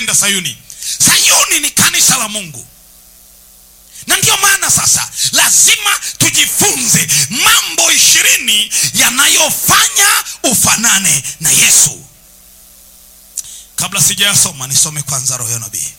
kuipenda Sayuni. Sayuni ni kanisa la Mungu, na ndiyo maana sasa lazima tujifunze mambo ishirini yanayofanya ufanane na Yesu. Kabla sijayasoma nisome kwanza roho ya nabii.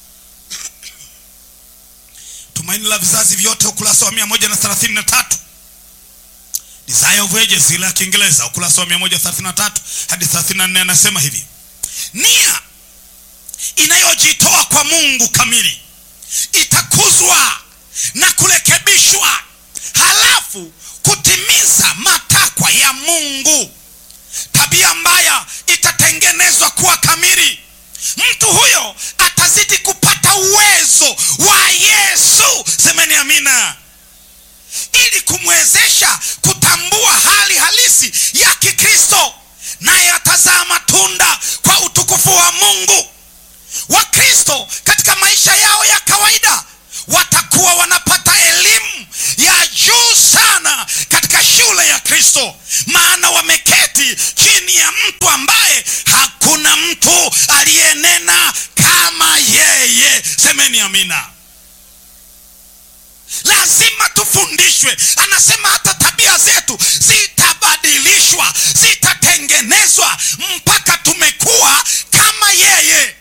Tumaini la vizazi vyote, ukurasa wa mia moja na thelathini na tatu. Desire of Ages ile ya Kiingereza, ukurasa wa mia moja thelathini na tatu hadi thelathini na nne anasema hivi: nia inayojitoa kwa Mungu kamili itakuzwa na kurekebishwa, halafu kutimiza matakwa ya Mungu. Tabia mbaya itatengenezwa kuwa kamili. Mtu huyo atazidi kupata uwezo wa Yesu, semeni amina, ili kumwezesha kutambua hali halisi ya Kikristo, naye atazaa matunda kwa utukufu wa Mungu. Wakristo katika maisha yao ya kawaida watakuwa wanapata elimu ya juu sana katika shule ya Kristo, maana wameketi chini ya mtu ambaye hakuna mtu aliyenena kama yeye. Semeni amina. Lazima tufundishwe. Anasema hata tabia zetu zitabadilishwa, zitatengenezwa mpaka tumekuwa kama yeye.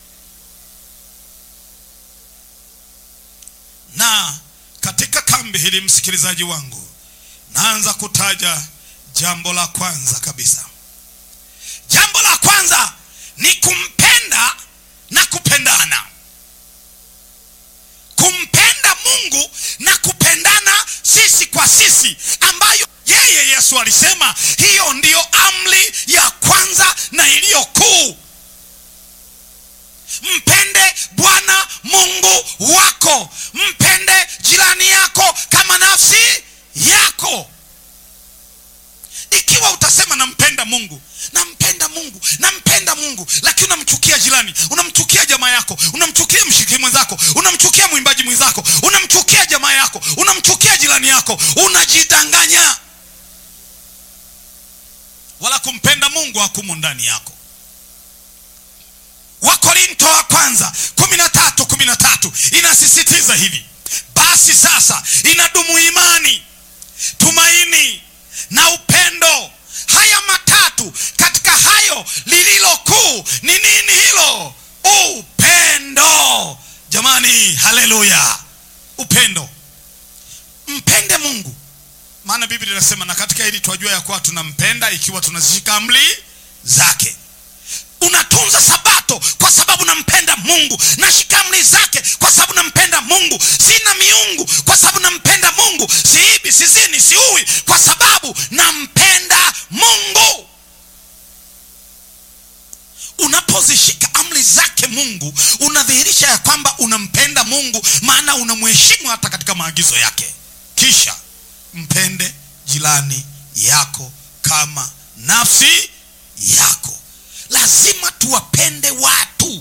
Na katika kambi hili, msikilizaji wangu, naanza kutaja jambo la kwanza kabisa. Jambo la kwanza ni kumpenda na kupendana, kumpenda Mungu na kupendana sisi kwa sisi, ambayo yeye Yesu alisema hiyo ndiyo amri ya kwanza na iliyo kuu. Mpende Bwana Mungu wako, mpende jirani yako kama nafsi yako. Ikiwa utasema nampenda Mungu, nampenda Mungu, nampenda Mungu, lakini unamchukia jirani, unamchukia jamaa yako, unamchukia mshiriki mwenzako, unamchukia mwimbaji mwenzako, unamchukia jamaa yako, unamchukia jirani yako, unajidanganya. Wala kumpenda Mungu hakumo ndani yako. Wakorinto wa kwanza kumi na tatu kumi na tatu inasisitiza hivi: basi sasa inadumu imani, tumaini na upendo, haya matatu. Katika hayo lililo kuu ni nini? Hilo upendo. Jamani, haleluya! Upendo. Mpende Mungu, maana Biblia inasema, na katika hili twajua ya kuwa tunampenda ikiwa tunazishika amri zake. Unatunza sabato kwa sababu nampenda Mungu, nashika amri zake kwa sababu nampenda Mungu, sina miungu kwa sababu nampenda Mungu, siibi, sizini, siui kwa sababu nampenda Mungu. Unapozishika amri zake Mungu, unadhihirisha ya kwamba unampenda Mungu, maana unamheshimu hata katika maagizo yake. Kisha mpende jirani yako kama nafsi yako. Lazima tuwapende watu.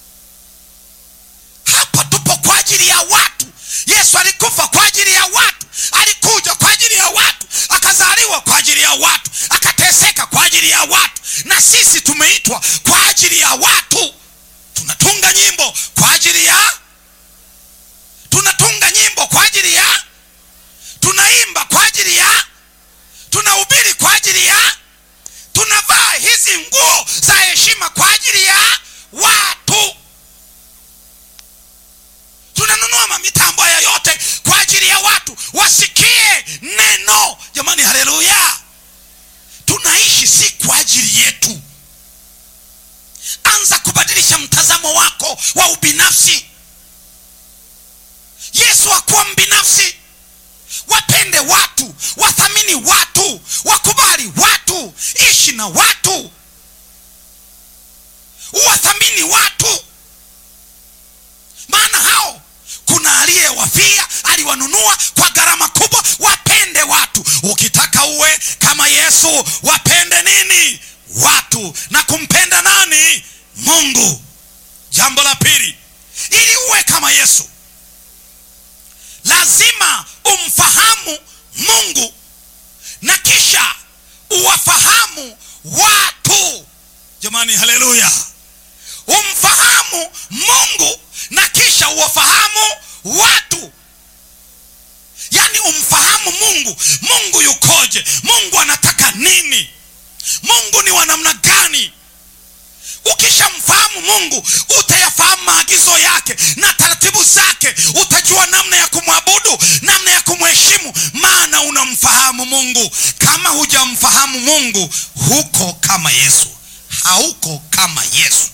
Hapa tupo kwa ajili ya watu. Yesu alikufa kwa ajili ya watu, alikuja kwa ajili ya watu, akazaliwa kwa ajili ya watu, akateseka kwa ajili ya watu, na sisi tumeitwa kwa ajili ya watu. Tunatunga nyimbo kwa ajili ya, tunatunga nyimbo kwa ajili ya, tunaimba kwa ajili ya, tunahubiri kwa ajili ya tunavaa hizi nguo za heshima kwa ajili ya watu. Tunanunua mamitambo haya yote kwa ajili ya watu wasikie neno. Jamani, haleluya! Tunaishi si kwa ajili yetu. Anza kubadilisha mtazamo wako wa ubinafsi. Yesu hakuwa mbinafsi. Wapende watu, wathamini watu, wakubali watu, ishi na watu, wathamini watu, maana hao kuna aliyewafia, aliwanunua kwa gharama kubwa. Wapende watu. Ukitaka uwe kama Yesu, wapende nini? Watu. Na kumpenda nani? Mungu. Jambo la pili, ili uwe kama Yesu lazima umfahamu Mungu na kisha uwafahamu watu. Jamani, haleluya! Umfahamu mungu mungu yukoje mungu anataka nini mungu ni wa namna gani ukishamfahamu mungu utayafahamu maagizo yake na taratibu zake utajua namna ya kumwabudu namna ya kumheshimu maana unamfahamu mungu kama hujamfahamu mungu huko kama yesu hauko kama yesu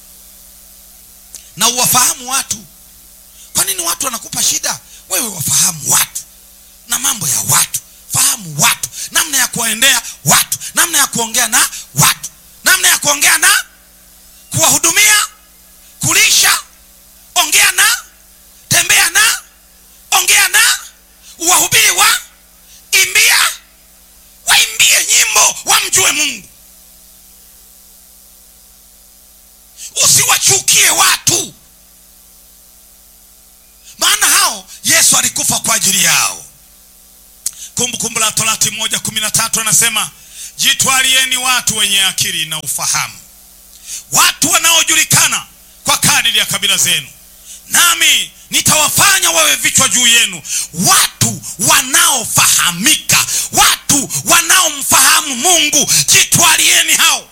na uwafahamu watu kwa nini watu wanakupa shida wewe wafahamu watu na mambo ya watu fahamu watu namna ya kuwaendea watu namna ya kuongea na watu namna ya kuongea na kuwahudumia kulisha ongea na tembea na ongea na uwahubiri wa imbia waimbie nyimbo wamjue mungu usiwachukie watu maana hao yesu alikufa kwa ajili yao kumbukumbu la torati moja kumi na tatu anasema jitwalieni watu wenye akili na ufahamu watu wanaojulikana kwa kadiri ya kabila zenu nami nitawafanya wawe vichwa juu yenu watu wanaofahamika watu wanaomfahamu mungu jitwalieni hao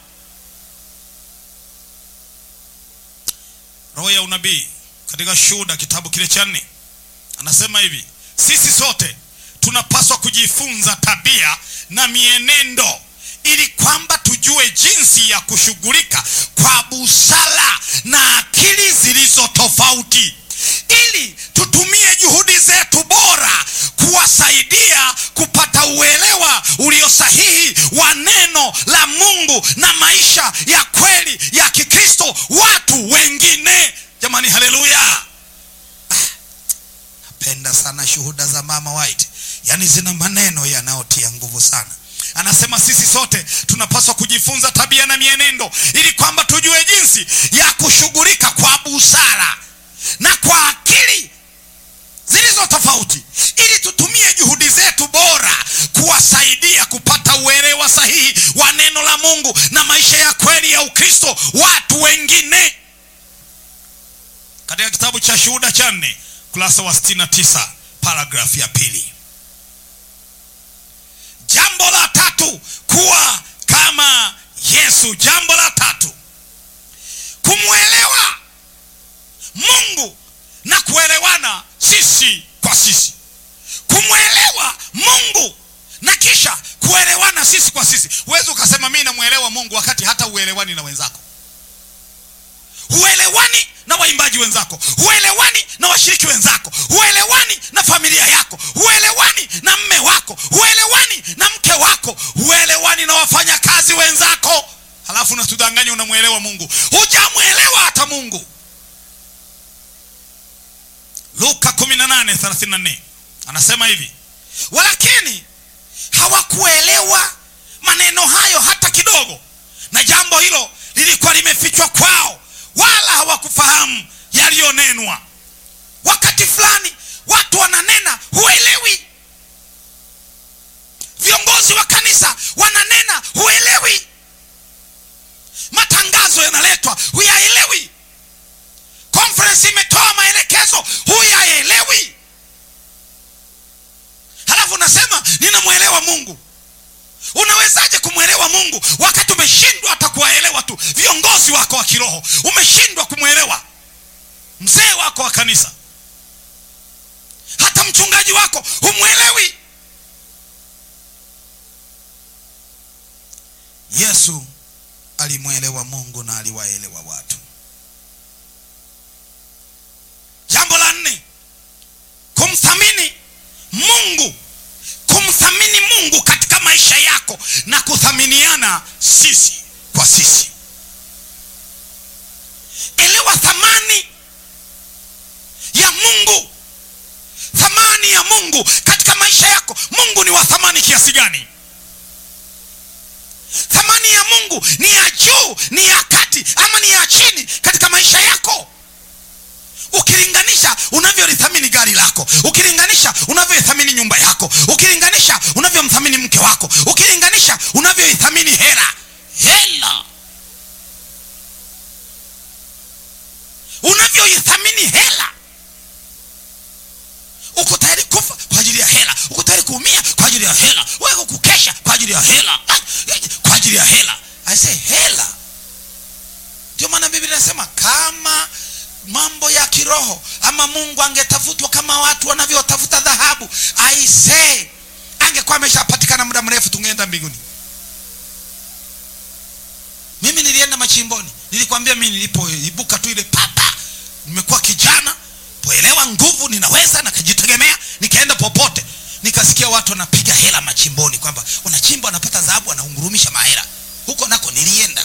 roho ya unabii katika shuhuda kitabu kile cha nne anasema hivi sisi sote tunapaswa kujifunza tabia na mienendo ili kwamba tujue jinsi ya kushughulika kwa busara na akili zilizo tofauti ili tutumie juhudi zetu bora kuwasaidia kupata uelewa ulio sahihi wa neno la mungu na maisha ya kweli ya kikristo watu wengine jamani haleluya napenda sana shuhuda za mama white yaani zina maneno yanayotia nguvu sana anasema sisi sote tunapaswa kujifunza tabia na mienendo ili kwamba tujue jinsi ya kushughulika kwa busara na kwa akili zilizo tofauti ili tutumie juhudi zetu bora kuwasaidia kupata uelewa sahihi wa neno la mungu na maisha ya kweli ya ukristo watu wengine katika kitabu cha shuhuda cha nne kurasa wa 69 paragrafu ya pili jambo la tatu kuwa kama yesu jambo la tatu kumwelewa mungu na kuelewana sisi kwa sisi kumwelewa mungu na kisha kuelewana sisi kwa sisi huwezi ukasema mii namwelewa mungu wakati hata uelewani na wenzako huelewani na waimbaji wenzako huelewani na washiriki wenzako huelewani na familia yako huelewani na mme wako huelewani na mke wako huelewani na wafanyakazi wenzako halafu unatudanganya unamwelewa mungu hujamwelewa hata mungu luka 18:34 anasema hivi walakini hawakuelewa maneno hayo hata kidogo na jambo hilo lilikuwa limefichwa kwao wala hawakufahamu yaliyonenwa wakati fulani watu wananena huelewi viongozi wa kanisa wananena huelewi matangazo yanaletwa huyaelewi conference imetoa maelekezo huyaelewi halafu unasema ninamwelewa mungu unawezaje kumwelewa mungu wakati umeshindwa hata kuwaelewa tu viongozi wako wa kiroho umeshindwa kumwelewa mzee wako wa kanisa hata mchungaji wako humwelewi yesu alimwelewa mungu na aliwaelewa watu jambo la nne kumthamini mungu kumthamini mungu katika maisha yako na kuthaminiana sisi kwa sisi elewa thamani ya mungu thamani ya mungu katika maisha yako mungu ni wa thamani kiasi gani thamani ya mungu ni ya juu ni ya kati ama ni ya chini katika maisha yako ukilinganisha unavyolithamini gari lako ukilinganisha unavyoithamini nyumba yako ukilinganisha unavyomthamini mke wako ukilinganisha unavyoithamini hela hela unavyoithamini hela uko tayari kufa kwa ajili ya hela uko tayari kuumia kwa ya hela wewe kukesha kwa ajili ya hela kwa ajili ya hela i say hela ndio maana biblia inasema kama mambo ya kiroho ama mungu angetafutwa kama watu wanavyotafuta dhahabu aisee angekuwa ameshapatikana muda mrefu tungeenda mbinguni mimi nilienda machimboni nilikwambia mimi nilipoibuka tu ile papa nimekuwa kijana poelewa nguvu ninaweza nakajitegemea nikaenda popote nikasikia watu wanapiga hela machimboni kwamba wanachimba wanapata dhahabu wanaungurumisha mahela huko nako nilienda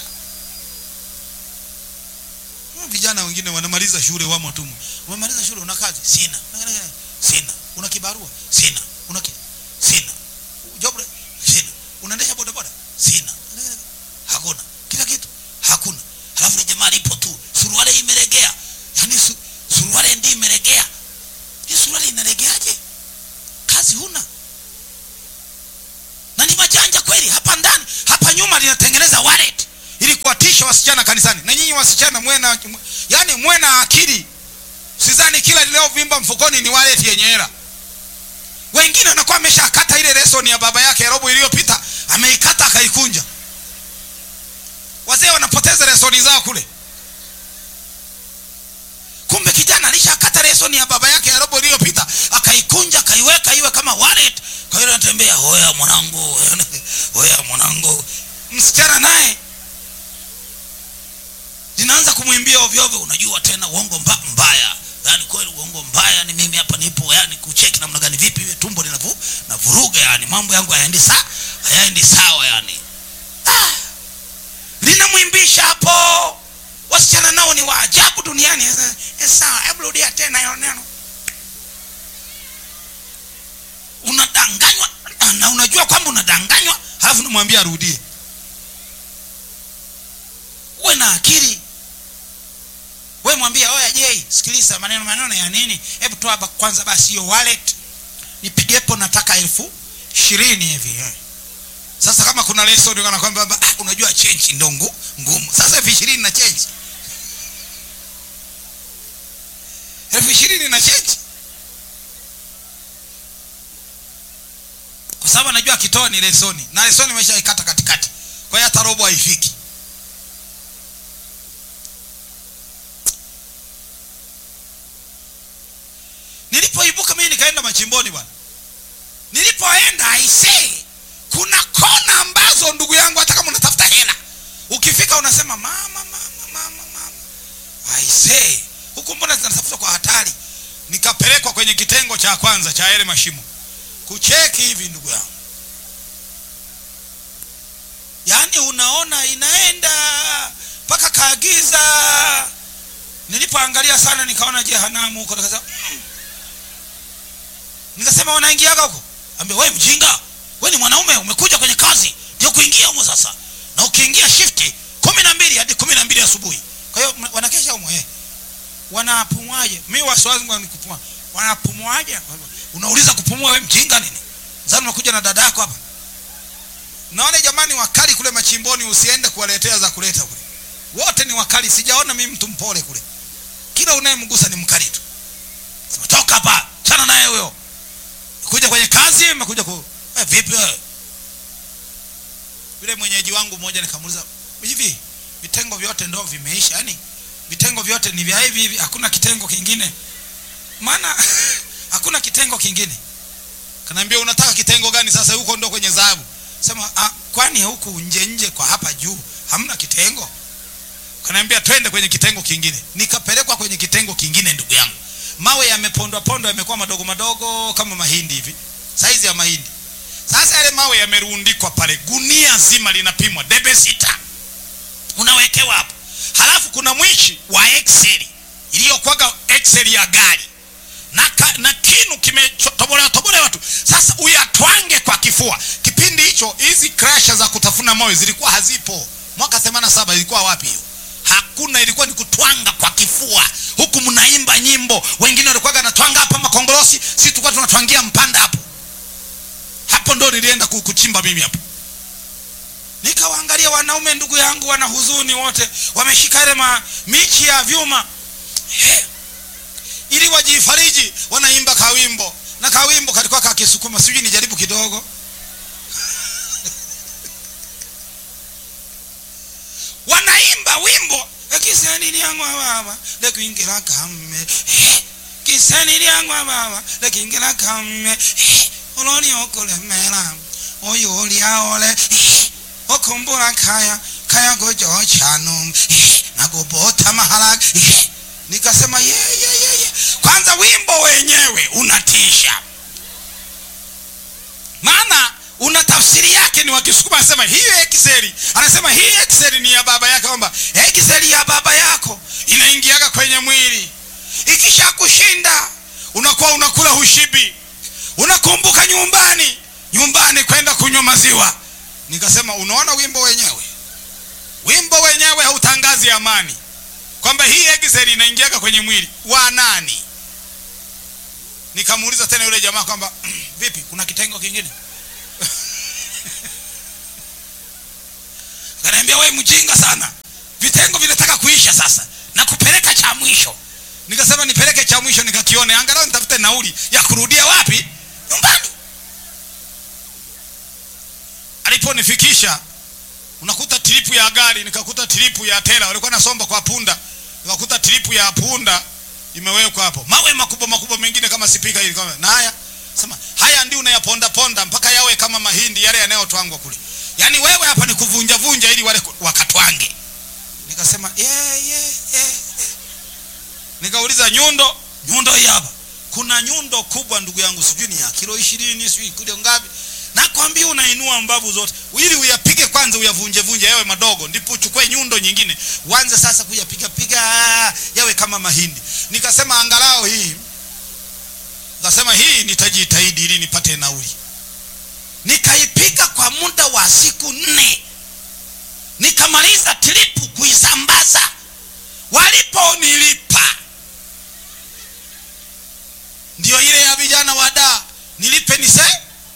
vijana wengine wanamaliza shule wamo tu umemaliza shule una kazi sina sina una kibarua sina una ki... sina job sina unaendesha bodaboda sina hakuna kila kitu hakuna halafu ni jamaa lipo tu suruale imelegea yani su, suruale ndi imelegea hii suruale inalegeaje kazi huna na ni majanja kweli hapa ndani hapa nyuma linatengeneza wallet ili kuwatisha wasichana kanisani na nyinyi wasichana mwena yani mwena akili sidhani kila liliovimba mfukoni ni wallet yenye hela wengine wanakuwa ameshakata ile lesoni ya baba yake robo iliyopita ameikata akaikunja wazee wanapoteza lesoni zao kule kumbe kijana alishakata lesoni ya baba yake ya robo iliyopita akaikunja akaiweka iwe kama wallet kwa hiyo anatembea hoya mwanangu hoya mwanangu msichana naye linaanza kumwimbia ovyo ovyo unajua tena uongo mba, mbaya yani kweli uongo mbaya ni mimi hapa nipo yani kucheki namna gani vipi iwe tumbo linavu na vuruga yani mambo yangu hayaendi sa hayaendi sawa yani ah, linamwimbisha hapo wasichana nao ni waajabu duniani eh, sawa hebu rudia tena hilo neno unadanganywa na unajua kwamba unadanganywa halafu namwambia arudie uwe na akili we mwambia oya jei sikiliza maneno maneno ya nini hebu toa kwanza basi hiyo wallet nipigepo nataka elfu ishirini hivi sasa kama kuna lesson kana kwamba ah, unajua change ndo ngumu sasa elfu ishirini na change elfu ishirini na change kwa sababu anajua akitoa ni lesoni na lesoni imeshaikata katikati kwa hiyo hata robo haifiki nilipoibuka mimi nikaenda machimboni bwana nilipoenda aisee kuna kona ambazo ndugu yangu hata kama unatafuta hela ukifika unasema mama mama mama mama aisee huku mbona zinatafuta kwa hatari nikapelekwa kwenye kitengo cha kwanza cha yale mashimo kucheki hivi ndugu yangu yaani unaona inaenda mpaka kaagiza nilipoangalia sana nikaona jehanamu huko nikasema mm. nikasema wanaingiaga huko ambia we mjinga we ni mwanaume umekuja kwenye kazi ndio kuingia humo sasa na ukiingia shifti kumi na mbili hadi kumi na mbili asubuhi kwa hiyo wanakesha humo eh. wanapumuaje mi wasiwazi ni kupumua wanapumuaje unauliza kupumua we mjinga nini zani umekuja na dada yako hapa naona jamani wakali kule machimboni usiende kuwaletea za kuleta kule wote ni wakali sijaona mimi mtu mpole kule kila unayemgusa ni mkali tu sema toka hapa chana naye huyo kuja kwenye kazi imekuja ku eh, vipi wewe yule mwenyeji wangu mmoja nikamuuliza hivi vitengo vyote ndo vimeisha yani vitengo vyote ni vya hivi hivi hakuna kitengo kingine maana hakuna kitengo kingine kanaambia unataka kitengo gani sasa huko ndo kwenye dhahabu sema ah, kwani huku nje nje kwa hapa juu hamna kitengo kanaambia twende kwenye kitengo kingine nikapelekwa kwenye kitengo kingine ndugu yangu mawe yamepondwa pondwa yamekuwa madogo madogo kama mahindi hivi saizi ya mahindi sasa yale mawe yamerundikwa pale gunia zima linapimwa debe sita unawekewa hapo halafu kuna mwishi wa excel iliyokwaga excel ya gari na, ka, na kinu kimetobolewa tobolewa tu sasa uyatwange kwa kifua kipindi hicho hizi krasha za kutafuna moyo zilikuwa hazipo mwaka 87 ilikuwa wapi hiyo hakuna ilikuwa ni kutwanga kwa kifua huku mnaimba nyimbo wengine walikuwa wanatwanga hapa makongorosi si tulikuwa tunatwangia mpanda hapo hapo ndo nilienda kuchimba mimi hapo nikawaangalia wanaume ndugu yangu wana huzuni wote wameshika ile michi ya vyuma hey. ili wajifariji wanaimba kawimbo na kawimbo kalikuwa kakisukuma sijui nijaribu kidogo kiseni lyangwa baba lekuingira kamme Eh, kiseni lyangwa baba lekuingira kamme Eh, ololi okulemera oyo olyaole Eh, okumbula kaya kaya gojo chanu Eh, nagobota mahala Eh, nikasema ye, ye, ye, ye. kwanza wimbo wenyewe unatisha maana una tafsiri yake ni wakisukuma anasema hii excel anasema hii excel ni ya baba yake kwamba excel ya baba yako inaingiaga kwenye mwili ikisha kushinda unakuwa unakula hushibi unakumbuka nyumbani nyumbani kwenda kunywa maziwa nikasema unaona wimbo wenyewe wimbo wenyewe hautangazi amani kwamba hii excel inaingiaga kwenye mwili wa nani nikamuuliza tena yule jamaa kwamba vipi kuna kitengo kingine kanaambia we mjinga sana vitengo vinataka kuisha sasa na kupeleka cha mwisho nikasema nipeleke cha mwisho nikakione angalau nitafute nauli ya kurudia wapi nyumbani aliponifikisha unakuta tripu ya gari nikakuta tripu ya tela walikuwa nasomba kwa punda nikakuta tripu ya punda imewekwa hapo mawe makubwa makubwa mengine kama sipika hili kama na haya sema haya ndio unayaponda ponda mpaka yawe kama mahindi yale yanayotwangwa kule yaani wewe hapa ni kuvunja vunja ili wale wakatwange nikasema yeah, yeah, yeah. nikauliza nyundo nyundo hii hapa kuna nyundo kubwa ndugu yangu sijui ni ya kilo ishirini sijui kilo ngapi nakwambia unainua mbavu zote ili uyapige kwanza uyavunje vunje yawe madogo ndipo uchukue nyundo nyingine uanze sasa kuyapiga piga yawe kama mahindi nikasema angalau hii nikasema hii nitajitahidi ili nipate nauli nikaipiga kwa muda wa siku nne nikamaliza tripu kuisambaza waliponilipa ndio ile ya vijana wa daa nilipe nise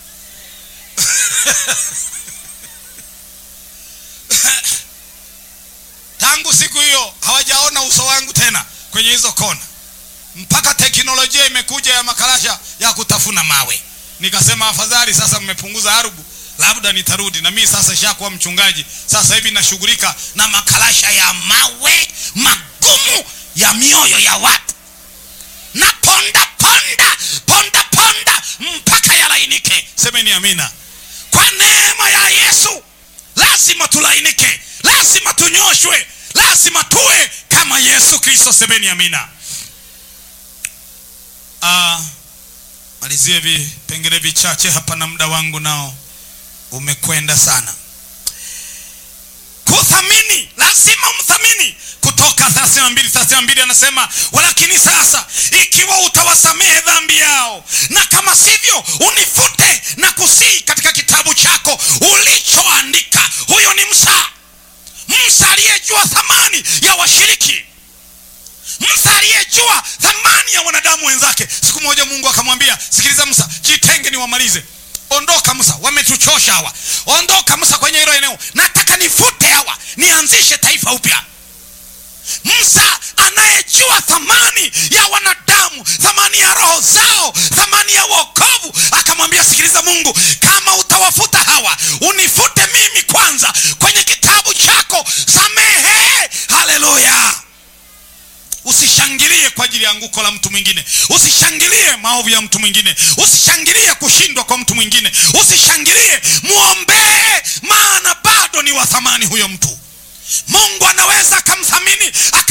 tangu siku hiyo hawajaona uso wangu tena kwenye hizo kona mpaka teknolojia imekuja ya makarasha ya kutafuna mawe nikasema afadhali sasa mmepunguza arubu labda nitarudi na mimi sasa shakuwa mchungaji sasa hivi nashughulika na makarasha ya mawe magumu ya mioyo ya watu na ponda ponda ponda ponda mpaka yalainike semeni amina kwa neema ya yesu lazima tulainike lazima tunyoshwe lazima tuwe kama yesu kristo semeni amina ah, malizie vipengele vichache hapa na muda wangu nao umekwenda sana kuthamini lazima umthamini kutoka 32 32 anasema walakini sasa ikiwa utawasamehe dhambi yao na kama sivyo unifute na kusii katika kitabu chako ulichoandika huyo ni msa msa aliyejua thamani ya washiriki msa aliyejua thamani ya wanadamu wenzake siku moja mungu akamwambia sikiliza msa jitenge niwamalize ondoka musa wametuchosha hawa ondoka musa kwenye hilo eneo nataka nifute hawa nianzishe taifa upya musa anayejua thamani ya wanadamu thamani ya roho zao thamani ya wokovu akamwambia sikiliza mungu kama utawafuta hawa unifute mimi kwanza kwenye kitabu chako samehe haleluya usishangilie kwa ajili ya anguko la mtu mwingine usishangilie maovu ya mtu mwingine usishangilie kushindwa kwa mtu mwingine usishangilie mwombee maana bado ni wa thamani huyo mtu mungu anaweza akamthamini